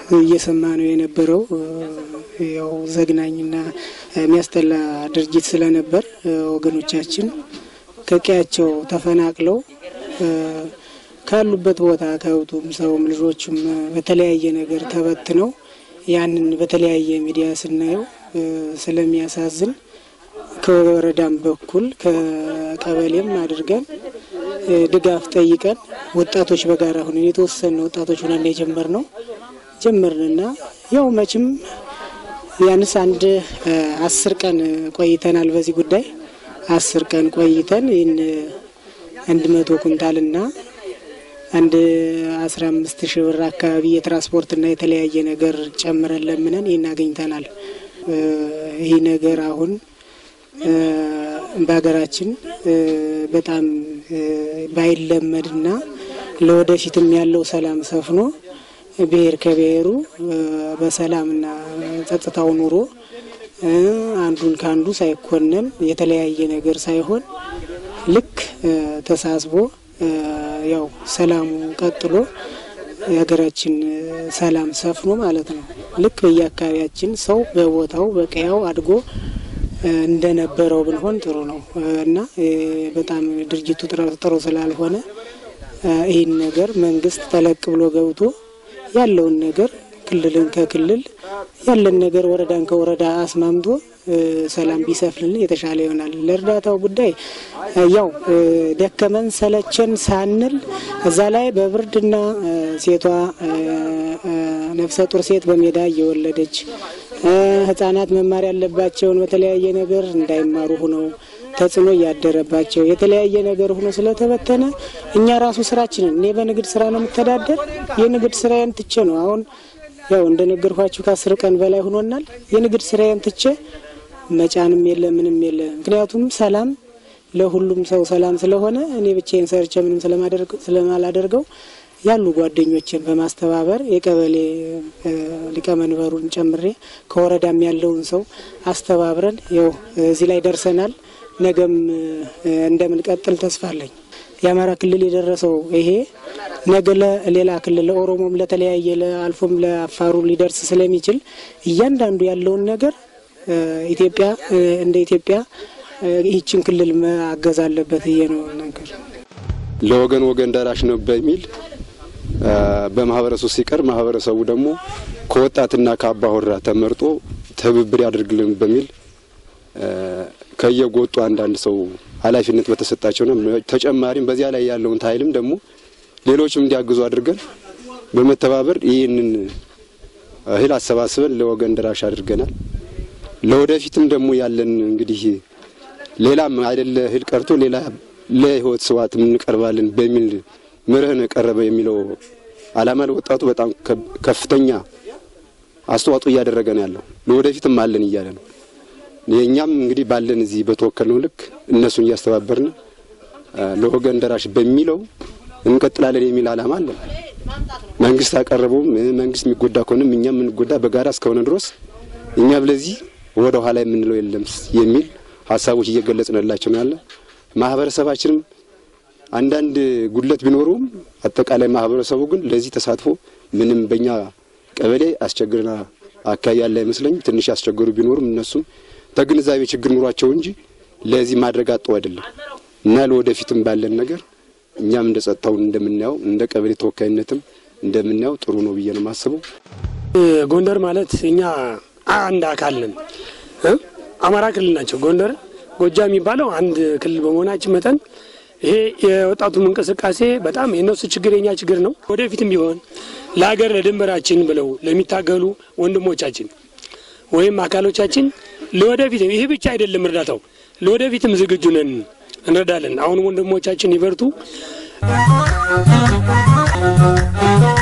እየሰማ ነው የነበረው ያው ዘግናኝና የሚያስጠላ ድርጊት ስለነበር ወገኖቻችን ከቀያቸው ተፈናቅለው ካሉበት ቦታ ከብቱም ሰውም ልጆቹም በተለያየ ነገር ተበትነው ያንን በተለያየ ሚዲያ ስናየው ስለሚያሳዝን ከወረዳም በኩል ከቀበሌም አድርገን ድጋፍ ጠይቀን ወጣቶች በጋራ ሁነን የተወሰነ ወጣቶች ሁነን የጀመር ነው ጀመርንና ያው መቼም ያንስ አንድ አስር ቀን ቆይተናል። በዚህ ጉዳይ አስር ቀን ቆይተን ይህን አንድ መቶ ኩንታልና አንድ አስራ አምስት ሺህ ብር አካባቢ የትራንስፖርትና የተለያየ ነገር ጨምረን ለምነን ይህን አገኝተናል። ይህ ነገር አሁን በሀገራችን በጣም ባይለመድና ለወደፊትም ያለው ሰላም ሰፍኖ ብሔር ከብሔሩ በሰላምና ጸጥታው ኑሮ አንዱን ከአንዱ ሳይኮነን የተለያየ ነገር ሳይሆን ልክ ተሳስቦ ያው ሰላሙ ቀጥሎ የሀገራችን ሰላም ሰፍኖ ማለት ነው። ልክ በየአካባቢያችን ሰው በቦታው በቀያው አድጎ እንደነበረው ብንሆን ጥሩ ነው እና በጣም ድርጅቱ ጥሩ ስላልሆነ ይህን ነገር መንግስት ጠለቅ ብሎ ገብቶ ያለውን ነገር ክልልን ከክልል ያለን ነገር ወረዳን ከወረዳ አስማምቶ ሰላም ቢሰፍንልን የተሻለ ይሆናል። ለእርዳታው ጉዳይ ያው ደከመን ሰለቸን ሳንል እዛ ላይ በብርድና ሴቷ ነፍሰ ጡር ሴት በሜዳ እየወለደች ህጻናት መማር ያለባቸውን በተለያየ ነገር እንዳይማሩ ሁነው ተጽዕኖ እያደረባቸው የተለያየ ነገር ሆኖ ስለተበተነ እኛ ራሱ ስራችንን እኔ በንግድ ስራ ነው የምተዳደር። የንግድ ስራዬን ትቼ ነው አሁን ያው እንደነገርኳችሁ ከአስር ቀን በላይ ሆኖናል። የንግድ ስራዬን ትቼ መጫንም የለ ምንም የለ። ምክንያቱም ሰላም ለሁሉም ሰው ሰላም ስለሆነ እኔ ብቻዬን ሰርቼ ምንም ስለማላደርገው ያሉ ጓደኞችን በማስተባበር የቀበሌ ሊቀመንበሩን ጨምሬ ከወረዳም ያለውን ሰው አስተባብረን ያው እዚህ ላይ ደርሰናል። ነገም እንደምንቀጥል ተስፋ አለኝ። የአማራ ክልል የደረሰው ይሄ ነገ ለሌላ ክልል ለኦሮሞም፣ ለተለያየ ለአልፎም ለአፋሩ ሊደርስ ስለሚችል እያንዳንዱ ያለውን ነገር ኢትዮጵያ እንደ ኢትዮጵያ ይህችን ክልል ማገዝ አለበት ብዬ ነው ነገር ለወገን ወገን ደራሽ ነው በሚል በማህበረሰቡ ሲቀር ማህበረሰቡ ደግሞ ከወጣትና ከአባወራ ተመርጦ ትብብር ያደርግልን በሚል ከየጎጡ አንዳንድ ሰው ኃላፊነት በተሰጣቸው ነው። ተጨማሪም በዚያ ላይ ያለውን ኃይልም ደግሞ ሌሎችም እንዲያግዙ አድርገን በመተባበር ይህንን እህል አሰባስበን ለወገን ደራሽ አድርገናል። ለወደፊትም ደግሞ ያለን እንግዲህ ሌላም አይደለ እህል ቀርቶ ሌላ ለህይወት ስዋት እንቀርባለን በሚል መርህን ቀረበ የሚለው ዓላማ ለወጣቱ በጣም ከፍተኛ አስተዋጽኦ እያደረገ ነው ያለው። ለወደፊትም አለን እያለ ነው። የእኛም እንግዲህ ባለን እዚህ በተወከልነው ልክ እነሱን እያስተባበርን ለወገን ደራሽ በሚለው እንቀጥላለን የሚል ዓላማ አለን። መንግስት አቀረበውም መንግስት የሚጎዳ ከሆነም እኛም የምንጎዳ በጋራ እስከሆነ ድረስ እኛ ብለዚህ ወደ ኋላ የምንለው የለም የሚል ሀሳቦች እየገለጽንላቸው ነው ያለ ማህበረሰባችንም አንዳንድ ጉድለት ቢኖረውም አጠቃላይ ማህበረሰቡ ግን ለዚህ ተሳትፎ ምንም በእኛ ቀበሌ አስቸግርና አካባቢ ያለ አይመስለኝም። ትንሽ ያስቸገሩ ቢኖሩም እነሱም ተግንዛቤ ችግር ኑሯቸው እንጂ ለዚህ ማድረግ አጠው አይደለም እና ለወደፊትም ባለን ነገር እኛም እንደ ጸጥታውን እንደምናየው እንደ ቀበሌ ተወካይነትም እንደምናየው ጥሩ ነው ብዬ ነው የማስበው። ጎንደር ማለት እኛ አንድ አካል ነን። አማራ ክልል ናቸው ጎንደር፣ ጎጃም የሚባለው አንድ ክልል በመሆናችን መጠን ይሄ የወጣቱም እንቅስቃሴ በጣም የእነሱ ችግር የኛ ችግር ነው። ወደፊትም ቢሆን ለሀገር ለድንበራችን ብለው ለሚታገሉ ወንድሞቻችን ወይም አካሎቻችን ለወደፊት ይህ ብቻ አይደለም እርዳታው፣ ለወደፊትም ዝግጁ ነን፣ እንረዳለን። አሁን ወንድሞቻችን ይበርቱ።